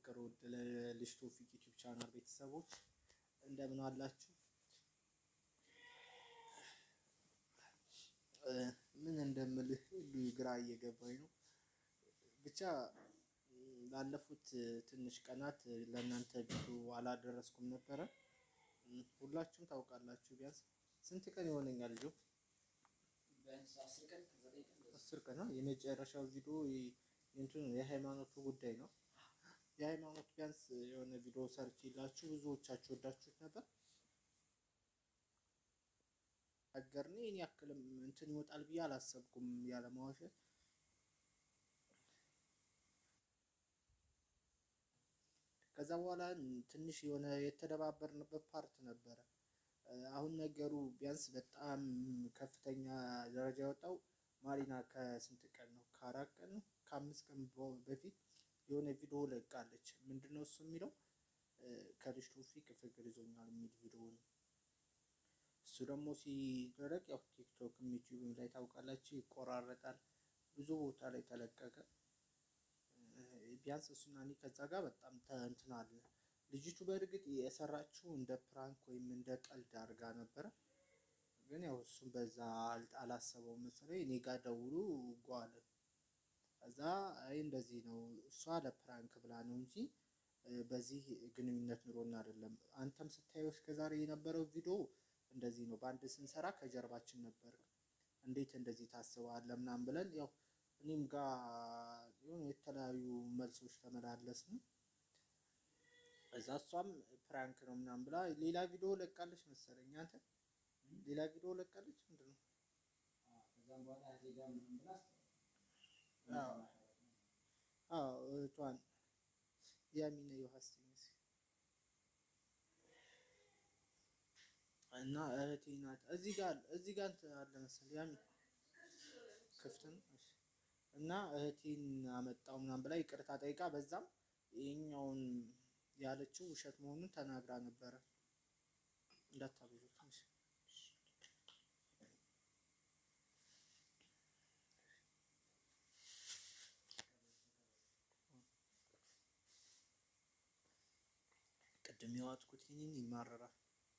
ፍቅር ውድ ለልጅ ቶፊቅ ዩቲዩብ ቻናል ቤተሰቦች እንደምን አላችሁ? ምን እንደምልህ ሁሉ ግራ እየገባኝ ነው። ብቻ ላለፉት ትንሽ ቀናት ለእናንተ ቪዲዮ አላደረስኩም ነበረ። ሁላችሁም ታውቃላችሁ። ቢያንስ ስንት ቀን ይሆነኛል ልጆ አስር ቀን ነው። የመጨረሻው ቪዲዮ እንትኑ የሃይማኖቱ ጉዳይ ነው። የሃይማኖት ቢያንስ የሆነ ቪዲዮ ሰርች ይላችሁ ብዙዎቻችሁ ወዳችሁት ነበር። አገርኔ እኔ ያክልም እንትን ይወጣል ብዬ አላሰብኩም። ያለማዋሸት ከዛ በኋላ ትንሽ የሆነ የተደባበርንበት ፓርት ነበረ። አሁን ነገሩ ቢያንስ በጣም ከፍተኛ ደረጃ የወጣው ማሪና ከስንት ቀን ነው? ከአራት ቀን ነው ከአምስት ቀን በፊት የሆነ ቪዲዮ ለቃለች። ምንድነው እሱ የሚለው ከልጅ ቶፊቅ ፍቅር ይዞኛል የሚል ቪዲዮ ነው። እሱ ደግሞ ሲደረግ ያው ቲክቶክ ዩቲዩብ ላይ ታውቃላችሁ ይቆራረጣል። ብዙ ቦታ ላይ ተለቀቀ። ቢያንስ እሱና እኔ ከዛ ጋር በጣም እንትን አለ። ልጅቱ በእርግጥ የሰራችው እንደ ፕራንክ ወይም እንደ ቀልድ አድርጋ ነበረ። ግን ያው እሱም በዛ አላሰበው መሰለኝ እኔ ጋር ደውሉ ጓለ እዛ አይ እንደዚህ ነው እሷ ለፕራንክ ብላ ነው እንጂ በዚህ ግንኙነት ኑሮና አይደለም። አንተም ስታየው እስከዛሬ የነበረው ቪዲዮ እንደዚህ ነው። በአንድ ስንሰራ ከጀርባችን ነበር። እንዴት እንደዚህ ታስባለህ ምናምን ብለን ያው እኔም ጋር የሆኑ የተለያዩ መልሶች ተመላለስን። እዛ እሷም ፕራንክ ነው ምናምን ብላ ሌላ ቪዲዮ ለቃለች መሰለኝ። አንተ ሌላ ቪዲዮ ለቃለች ምንድን ነው? አዎ እህቷን ያሚነ ዮሐንስ እና እህቴ ናት። እዚህ ጋር እዚህ ጋር አለ መሰለኝ ያሚ ክፍት ነው። እሺ እና እህቴን አመጣው ምናምን ብላ ይቅርታ ጠይቃ በዛም ይሄኛውን ያለችው ውሸት መሆኑን ተናግራ ነበረ። እንዳታብዙት ትንሽ ቅድም የዋጥኩት ይህንን ይማረራል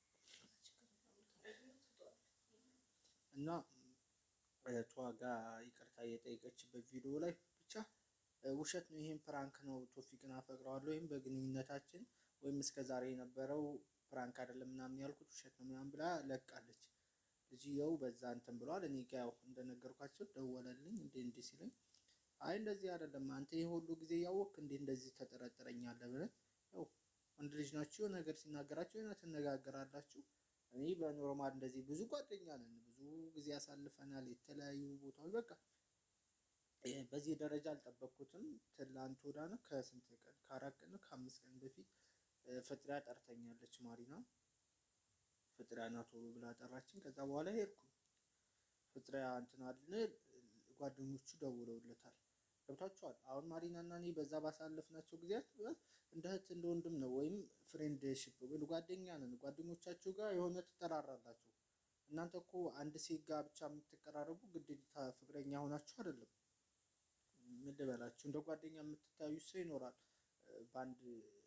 እና እህቷ ጋር ይቅርታ እየጠየቀችበት ቪዲዮ ላይ ብቻ ውሸት ነው፣ ይሄን ፕራንክ ነው፣ ቶፊቅን አፈቅረዋለሁ ወይም በግንኙነታችን ወይም እስከ ዛሬ የነበረው ፕራንክ አይደለም ምናምን ያልኩት ውሸት ነው ምናምን ብላ ለቃለች። ልጅየው በዛ እንትን ብለዋል። እኔ ጋ ያው እንደነገርኳቸው ደወለልኝ እንዴ እንዲህ ሲለኝ አይ እንደዚህ አይደለም አንተ ይህ ሁሉ ጊዜ ያወቅ እንዴ እንደዚህ ተጠረጥረኛለህ ብለን ያው ወንድ ልጅ ናችሁ ነገር ሲናገራችሁ ና ትነጋገራላችሁ። እኔ በኖርማል እንደዚህ ብዙ ጓደኛ ነን፣ ብዙ ጊዜ ያሳልፈናል የተለያዩ ቦታዎች። በቃ በዚህ ደረጃ አልጠበቅኩትም። ትላንት ወዳ ነው ከስንት ቀን ከአራት ቀን ነው ከአምስት ቀን በፊት ፍጥሪያ ጠርተኛለች። ማሪና ፍጥሪያ ና ቶሎ ብላ ጠራችን። ከዛ በኋላ ሄድኩ። ፍጥሪያ እንትን አልን ጓደኞቹ ደውለውለታል። ገብታችኋል። አሁን ማሪና እና እኔ በዛ ባሳለፍናቸው ጊዜያት እንደ እህት እንደ ወንድም ነው ወይም ፍሬንድሽፕ ጓደኛ ነን። ጓደኞቻችሁ ጋር የሆነ ትጠራራላችሁ። እናንተ እኮ አንድ ሴት ጋር ብቻ የምትቀራረቡ ግዴታ ፍቅረኛ ሆናችሁ አይደለም። ምን ልበላችሁ፣ እንደ ጓደኛ የምትታዩ ሰው ይኖራል። በአንድ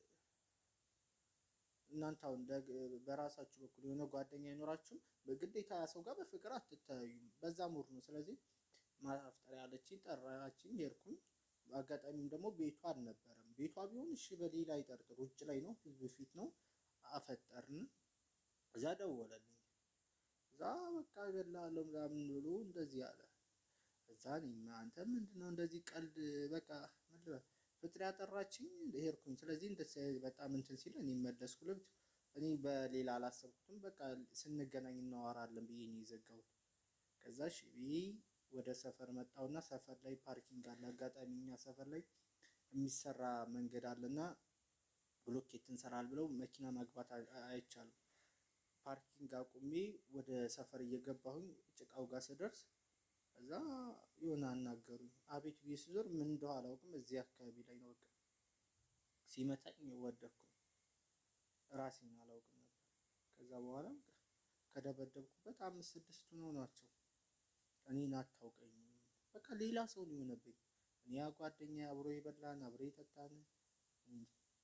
እናንተ አሁን በራሳችሁ በኩል የሆነ ጓደኛ አይኖራችሁም። በግዴታ ሰው ጋር በፍቅር አትተያዩም። በዛ ሙር ነው። ስለዚህ ማፍጠሪያ ያለችኝ ጠራችኝ፣ ሄድኩኝ። አጋጣሚም ደግሞ ቤቷ አልነበረም። ቤቷ ቢሆን እሺ በሌላ ይጠርጥር፣ ውጭ ላይ ነው፣ ህዝብ ፊት ነው። አፈጠርን። እዛ ደወለልኝ። እዛ በቃ እገላለሁ ምናምን ብሎ እንደዚህ አለ። እዛ እኔማ አንተ ምንድን ነው እንደዚህ ቀልድ በቃ ምን ልበል ፍጥር ያጠራችኝ ሄድኩኝ። ስለዚህ እንደ በጣም እንትን ሲል እኔ መለስኩ። ልብት እኔ በሌላ አላሰብኩትም። በቃ ስንገናኝ እናወራለን ብዬ ነው የዘጋሁት። ከዛ እሺ ብዬ ወደ ሰፈር መጣውና ሰፈር ላይ ፓርኪንግ አለ። አጋጣሚ እኛ ሰፈር ላይ የሚሰራ መንገድ አለና ብሎኬት እንሰራል ብለው መኪና ማግባት አይቻልም። ፓርኪንግ አቁሜ ወደ ሰፈር እየገባሁኝ ጭቃው ጋር ስደርስ እዛ የሆነ አናገሩኝ። አቤት ብዬ ስዞር ምን እንደው አላውቅም። እዚህ አካባቢ ላይ ነው በቃ ሲመታኝ ወደኩኝ። ራሴን አላውቅም ነበር። ከዛ በኋላ ከደበደብኩበት አምስት ስድስቱ ነው ናቸው እኔን አታውቀኝም። በቃ ሌላ ሰው ነው የሆነብኝ። እኔ ያ ጓደኛ አብሮ የበላን አብሮ የጠጣን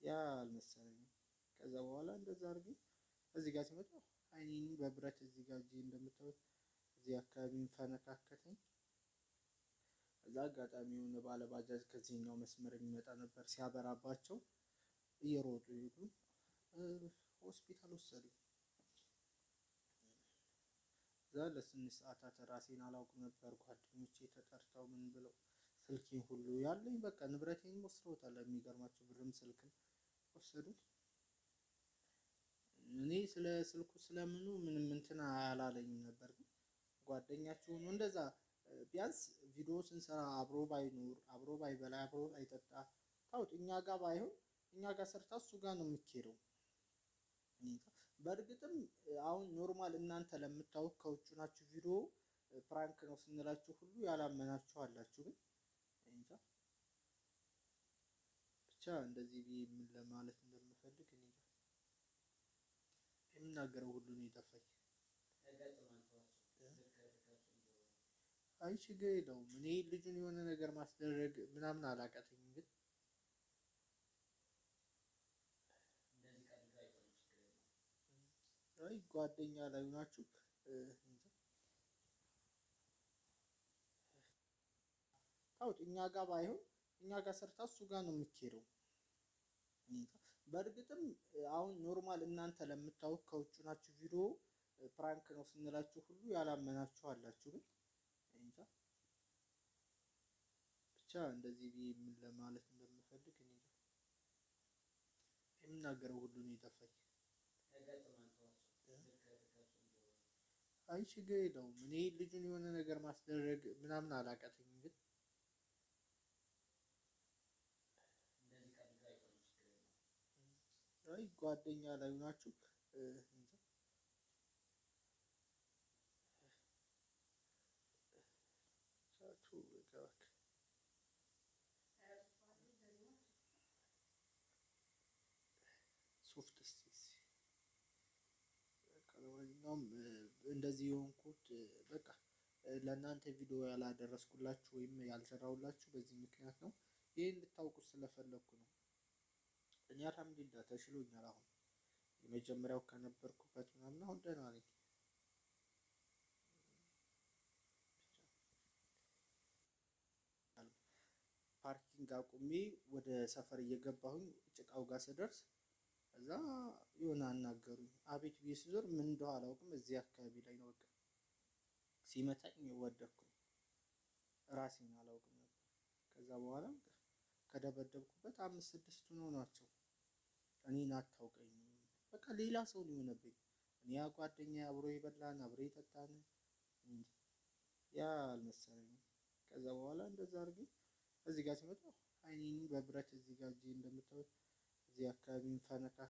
ያ አልመሰለኝም። ከዛ በኋላ እንደዛ አድርጌ እዚህ ጋር ሲመጣ አይኔን በብረት እዚህ ጋር እጄ እንደምታዩት እዚህ አካባቢ ፈነካከተኝ። እዛ አጋጣሚ የሆነ ባለ ባጃጅ ከዚህኛው መስመር የሚመጣ ነበር። ሲያበራባቸው እየሮጡ ሄዱ። ሆስፒታል ወሰዱኝ። እዛ ለስንት ሰዓታት ራሴን አላውቅም ነበር። ጓደኞቼ ተጠርተው ምን ብለው ስልኬን ሁሉ ያለኝ በቃ ንብረቴን ወስደውታል። የሚገርማቸው ብርም ስልክም ወሰዱት። እኔ ስለ ስልኩ ስለምኑ ምንም እንትን አላለኝም ነበር። ግን ጓደኛችሁ ሆኖ እንደዛ ቢያንስ ቪዲዮ ስንሰራ አብሮ ባይኖር አብሮ ባይበላ አብሮ አይጠጣ ታውት እኛ ጋር ባይሆን እኛ ጋር ሰርታ እሱ ጋር ነው የምትሄደው። በእርግጥም አሁን ኖርማል እናንተ ለምታውቅ ከውጭ ናችሁ ቪዲዮ ፕራንክ ነው ስንላችሁ ሁሉ ያላመናችሁ አላችሁ። ግን እንጃ ብቻ እንደዚህ ብዬ ምን ለማለት እንደምፈልግ እኔ የምናገረው ሁሉ ነው የጠፋኝ። አይ ችግር የለውም። እኔ ልጁን የሆነ ነገር ማስደረግ ምናምን አላቀተኝም። ግን አይ ጓደኛ ላይ ናችሁ ታውት እኛ ጋር ባይሆን እኛ ጋር ሰርታ እሱ ጋር ነው የምትሄደው። በእርግጥም አሁን ኖርማል እናንተ ለምታውቅ ከውጭ ናችሁ ቪዲዮ ፕራንክ ነው ስንላችሁ ሁሉ ያላመናችሁ አላችሁ። ግን እንጃ ብቻ እንደዚህ ብዬ ምን ለማለት እንደምፈልግ እኔ የምናገረው ሁሉ ነው የጠፋኝ። አይ ችግር የለውም። እኔ ልጁን የሆነ ነገር ማስደረግ ምናምን አላቀተኝም። ግን አይ ጓደኛ ላይ ናችሁ ሶፍት ለማንኛውም እንደዚህ የሆንኩት በቃ ለእናንተ ቪዲዮ ያላደረስኩላችሁ ወይም ያልሰራሁላችሁ በዚህ ምክንያት ነው። ይህ እንድታውቁት ስለፈለግኩ ነው። እኔ አልሐምዱሊላህ ተሽሎኛል። አሁን የመጀመሪያው ከነበርኩበት ምናምን አሁን ደህና ነኝ። ፓርኪንግ አቁሜ ወደ ሰፈር እየገባሁኝ ጭቃው ጋር ስደርስ እዛ የሆነ አናገሩኝ። አቤት ብዬ ስዞር ምን እንደው አላውቅም። እዚህ አካባቢ ላይ ነው በቃ ሲመታኝ ወደኩኝ። ራሴን አላውቅም ነበር። ከዛ በኋላ ከደበደብኩበት አምስት ስድስቱ ነው ናቸው። እኔን አታውቀኝም። በቃ ሌላ ሰው ነው የሆነብኝ። እኔ ያ ጓደኛ አብሮ የበላን አብሮ የጠጣን ያ አልመሰለኝም። ከዛ በኋላ እንደዛ አድርጌ እዚህ ጋር ሲመጣ አይኔን በብረት እዚህ ጋር እጄ እንደምታዩት እዚህ አካባቢ ፈነካ